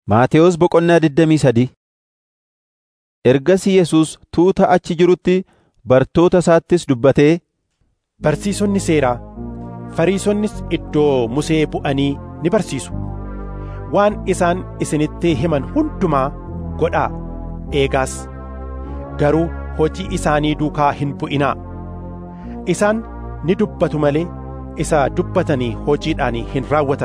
Maatewos Boqonnaa digdamii sadii Ergasii Yesuus tuuta achi jirutti bartoota isaattis dubbatee, Barsiisonni seeraa, Fariisonnis iddoo Musee bu'anii ni barsiisu. Waan isaan isinitti himan hundumaa godhaa eegaas. Garuu hojii isaanii duukaa hin bu'inaa. Isaan ni dubbatu malee isa dubbatanii hojiidhaan hin raawwatan.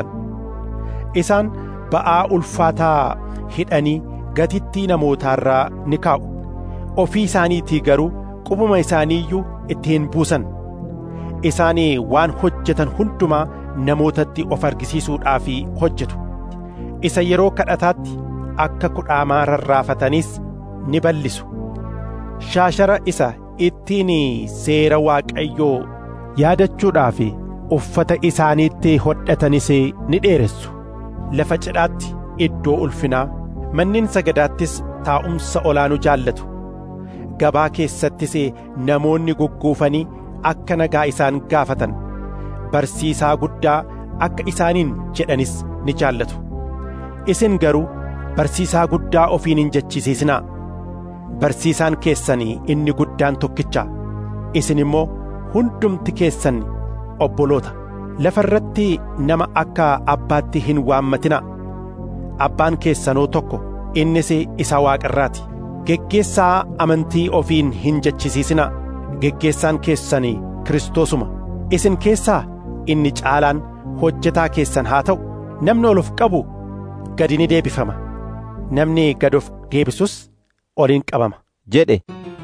Isaan ba'aa ulfaataa hidhanii gatittii namootaarraa ni kaa'u. Ofii isaaniitii garuu qubuma isaanii iyyuu itti hin buusan. Isaan waan hojjetan hundumaa namootatti of argisiisuudhaaf hojjetu. Isa yeroo kadhataatti akka kudhaamaa rarraafatanis ni bal'isu. Shaashara isa ittiin seera Waaqayyoo yaadachuudhaaf uffata isaaniitti hodhatanis ni dheeressu. Lafa cidhaatti iddoo ulfinaa manneen sagadaattis taa'umsa olaanuu jaallatu. Gabaa keessattis namoonni gugguufanii akka nagaa isaan gaafatan. Barsiisaa guddaa akka isaaniin jedhanis ni jaallatu. Isin garuu barsiisaa guddaa ofiin hin jechisiisinaa. Barsiisaan keessan inni guddaan tokkicha. Isin immoo hundumti keessan obboloota. Lafa irratti nama akka abbaatti hin waammatinaa. Abbaan keessanoo tokko innis isa waaqarraati. Geggeessaa amantii ofiin hin jechisiisinaa. Geggeessaan keessan Kiristoosuma. Isin keessaa inni caalaan hojjetaa keessan haa ta'u. Namni ol of qabu gadi ni deebifama. Namni gad of deebisus oliin qabama. jedhe.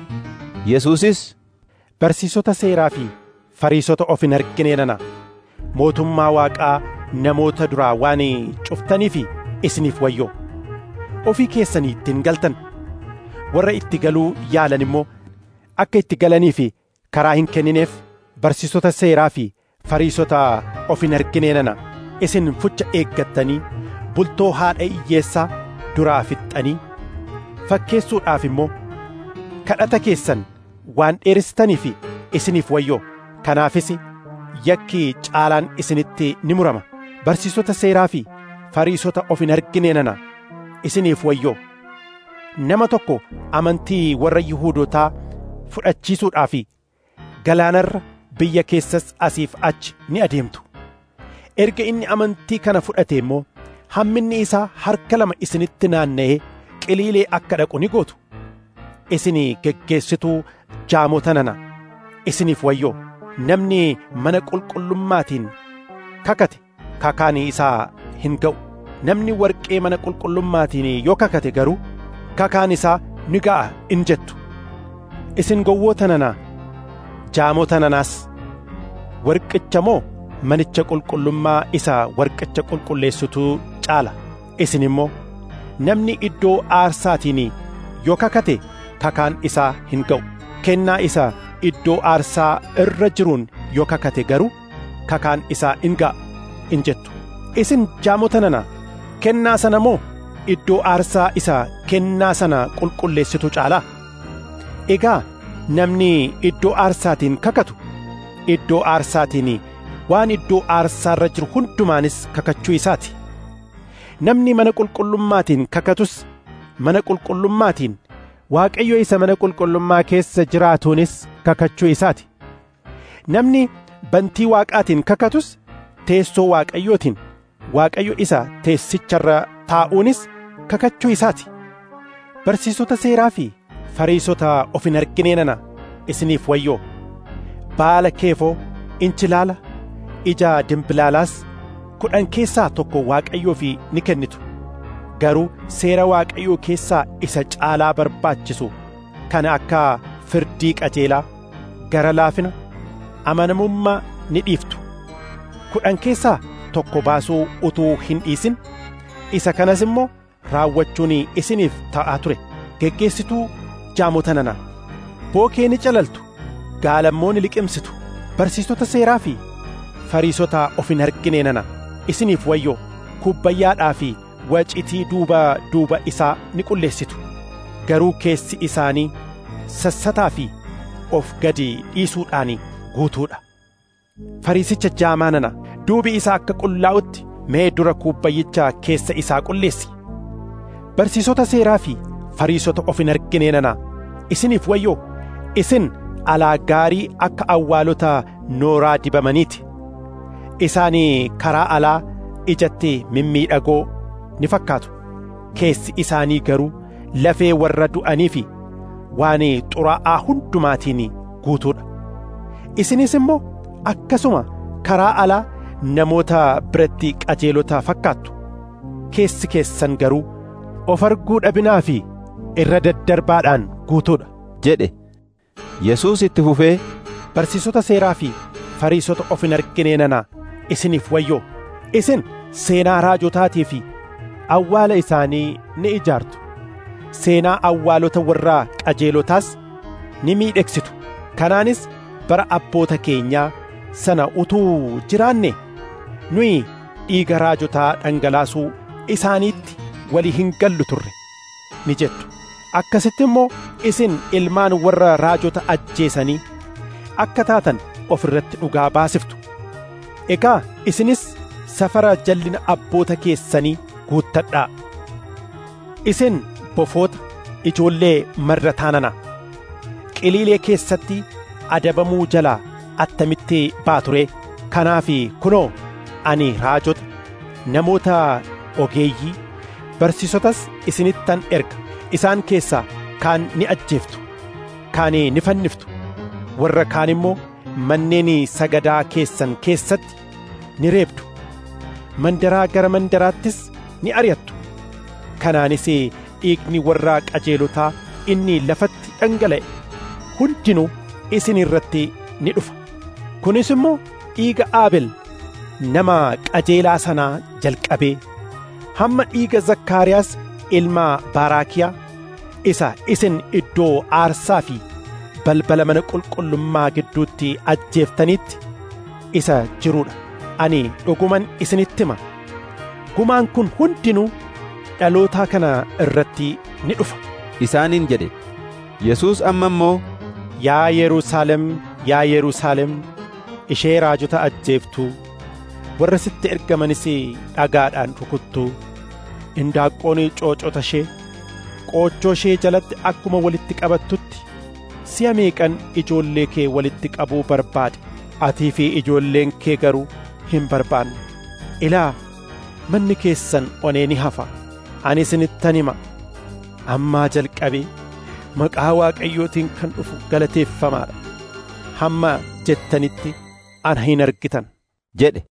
Yesuusis, Barsiisota seeraa fi Fariisota of hin argine nana. Mootummaa Waaqaa namoota duraa waan cuftaniif isiniif wayyoo. Ofii keessanii ittiin galtan. Warra itti galuu yaalan immoo akka itti galaniif karaa hin kennineef barsiisota seeraa fi Fariisota of hin argine nana. Isin fucha eeggattanii bultoo haadha hiyyeessaa duraa fixxanii fakkeessuudhaaf immoo kadhata keessan waan dheeristaniif isiniif wayyoo kanaafis yakki caalaan isinitti ni murama barsiisota seeraa fi fariisota of hin argine nana isiniif wayyoo nama tokko amantii warra yihuudotaa fudhachiisuudhaaf galaanarra biyya keessas asiif achi ni adeemtu erga inni amantii kana fudhate immoo hamminni isaa harka lama isinitti naanna'ee qiliilee akka dhaqu ni gootu isin geggeessituu jaamota nana isiniif wayyoo namni mana qulqullummaatiin kakate kakaan isaa hin ga'u namni warqee mana qulqullummaatiin yoo kakate garuu kakaan isaa ni ga'a in jettu isin gowwoota nanaa jaamota nanaas warqicha moo manicha qulqullummaa isa warqicha qulqulleessituu caala isin immoo namni iddoo aarsaatiin yoo kakate kakaan isaa hin ga'u kennaa isa iddoo aarsaa irra jiruun yoo kakate garuu kakaan isaa in ga'a in jettu isin jaamota nana kennaa sana moo iddoo aarsaa isa kennaa sana qulqulleessitu caalaa egaa namni iddoo aarsaatiin kakatu iddoo aarsaatiin waan iddoo aarsaarra jiru hundumaanis kakachuu isaati namni mana qulqullummaatiin kakatus mana qulqullummaatiin waaqayyo isa mana qulqullummaa keessa jiraatuunis kakachuu isaati namni bantii waaqaatiin kakatus teessoo waaqayyootiin waaqayyo isa teessicharra taa'uunis kakachuu isaati barsiisota seeraa fi fariisota of hin argine nana isiniif wayyoo baala keefoo inchilaala ija dimbilaalaas kudhan keessaa tokko waaqayyoof ni kennitu garuu seera waaqayyoo keessaa isa caalaa barbaachisu kana akka firdii qajeelaa gara laafina amanamummaa ni dhiiftu kudhan keessaa tokko baasuu utuu hin dhiisin isa kanas immoo raawwachuun isiniif ta'aa ture geggeessituu jaamota nana bookee ni calaltu gaalammoo ni liqimsitu barsiisota seeraa fi fariisota of hin argine nana isiniif wayyoo kubbayyaadhaa fi wacitii duuba duuba isaa ni qulleessitu garuu keessi isaanii sassataa fi of gadi dhiisuudhaan guutuudha fariisicha jaamaa nana duubi isaa akka qullaa'utti mee dura kubbayyicha keessa isaa qulleessi barsiisota seeraa fi fariisota of hin argine nana isiniif wayyoo isin alaa gaarii akka awwaalota nooraa dibamaniiti isaanii karaa alaa ijatti mimmiidhagoo ni fakkaatu keessi isaanii garuu lafee warra du'anii fi waan xuraa'aa hundumaatiin guutuudha isinis immoo akkasuma karaa alaa namoota biratti qajeelota fakkaattu keessi keessan garuu of arguu dhabinaa fi irra daddarbaadhaan guutuudha jedhe Yesuus itti fufee barsiisota seeraa fi fariisota of hin argine nana isiniif wayyoo isin seenaa raajotaatii fi awwaala isaanii ni ijaartu seenaa awwaalota warraa qajeelotaas ni miidhegsitu kanaanis bara abboota keenyaa sana utuu jiraanne nuyi dhiiga raajotaa dhangalaasuu isaaniitti walii hin gallu turre ni jettu akkasitti immoo isin ilmaan warra raajota ajjeesanii akka taatan of irratti dhugaa baasiftu egaa isinis safara jallina abboota keessanii guuttadhaa isin bofoota ijoollee marra taanana qiliilee keessatti adabamuu jalaa attamitti baature kanaaf kunoo ani raajota namoota ogeeyyii barsiisotas isinittan erga isaan keessaa kaan ni ajjeeftu kaan ni fanniftu warra kaan immoo manneen sagadaa keessan keessatti ni reebdu mandaraa gara mandaraattis ni ari'attu kanaanis dhiigni warra qajeelotaa inni lafatti dhangala'e hundinuu isin irratti ni dhufa kunis immoo dhiiga aabel nama qajeelaa sanaa jalqabee hamma dhiiga zakkaariyaas ilma baaraakiyaa isa isin iddoo aarsaa fi balbala mana qulqullummaa gidduutti ajjeeftanitti isa jiruudha ani dhuguman isinitti hima gumaan kun hundinuu dhalootaa kana irratti ni dhufa isaaniin jedhe Yesuus amma immoo yaa Yerusaalem yaa Yerusaalem ishee raajota ajjeeftuu warra sitti ergamanis dhagaadhaan rukuttuu indaaqqoon coocota ishee qoochoo ishee jalatti akkuma walitti qabattutti si'a meeqan ijoollee kee walitti qabuu barbaade atii fi ijoolleen kee garuu hin barbaanne ilaa manni keessan onee ni hafa ani isinittan hima ammaa jalqabee maqaa waaqayyootiin kan dhufu galateeffamaadha hamma jettanitti ana hin argitan jedhe